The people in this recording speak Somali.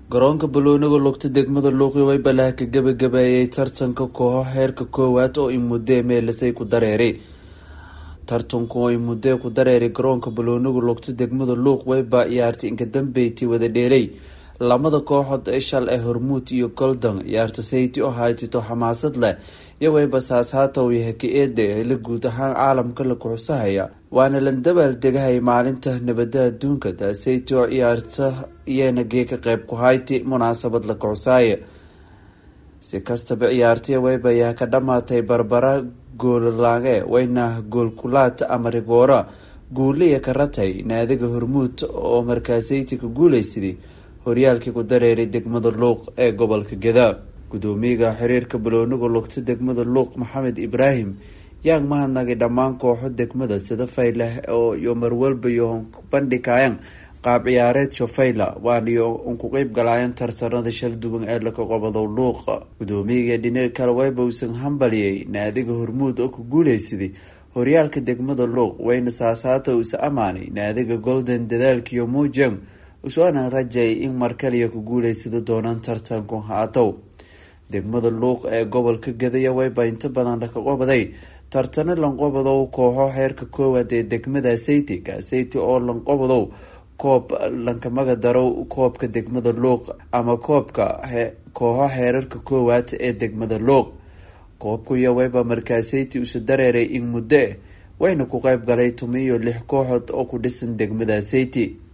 garoonka balooniga lugta degmada luuqi way balaha ka gabagabeeyay tartanka kooxo heerka koowaad oo i muddee meelasay ku dareeray tartanku oo i muddee ku dareeray garoonka balooniga lugta degmada luuq wayba ciyaartay inka dambeyti wada dheelay lamada kooxood ee shal ee hormuud iyo goldan ciyaarta sayti oo haytito xamaasad leh iyo wayba saashaata uu yahay ka-eeda xili guud ahaan caalamka la kuxusahaya waana la dabaal degahay maalinta nabada adduunka taasayti oo ciyaarta iyana gee ka qeyb ku hayti munaasabad la kuxusaaya si kastaba ciyaartaya wayba ayaa ka dhamaatay barbara goololaange wayna goolkulaad ama rigoora guuliya ka ratay naadiga hormuud oo markaasayti ka guuleysaday horyaalkii ku dareeray degmada luuq ee gobolka gadaa gudoomiyaga xiriirka balooniga lugta degmada luuq maxamed ibraahim yaang mahadnagay dhammaan kooxo degmada sida fayleh oo iyo marwalba iyo bandhigayaan qaab ciyaareed shofayla waaniyo unku qeyb galaayeen tartanada shal duwan ee laka qobado luuqa gudoomiyaga dhinaga kale wayba uusan hambaliyay naadiga hormuud oo ku guuleysaday horyaalka degmada luuq wayna saasaata uusa amaanay naadiga golden dadaalkiiyo muujang usoana rajay in markaliya ku guuleysada doonaan tartanku haatow degmada luuq ee gobolka gadaya wayba inta badan laka qobaday tartano lanqobadow kooxo heerka koowaad ee degmada sayti kasayti oo lanqobadow koob lankamaga darow koobka degmada luuq ama koobka kooxo heerarka koowaad ee degmada luuq koobkuiyo wayba markaasayti usa dareeray in muddo wayna ku qeyb galay tuma iyo lix kooxood oo ku dhisan degmada sayti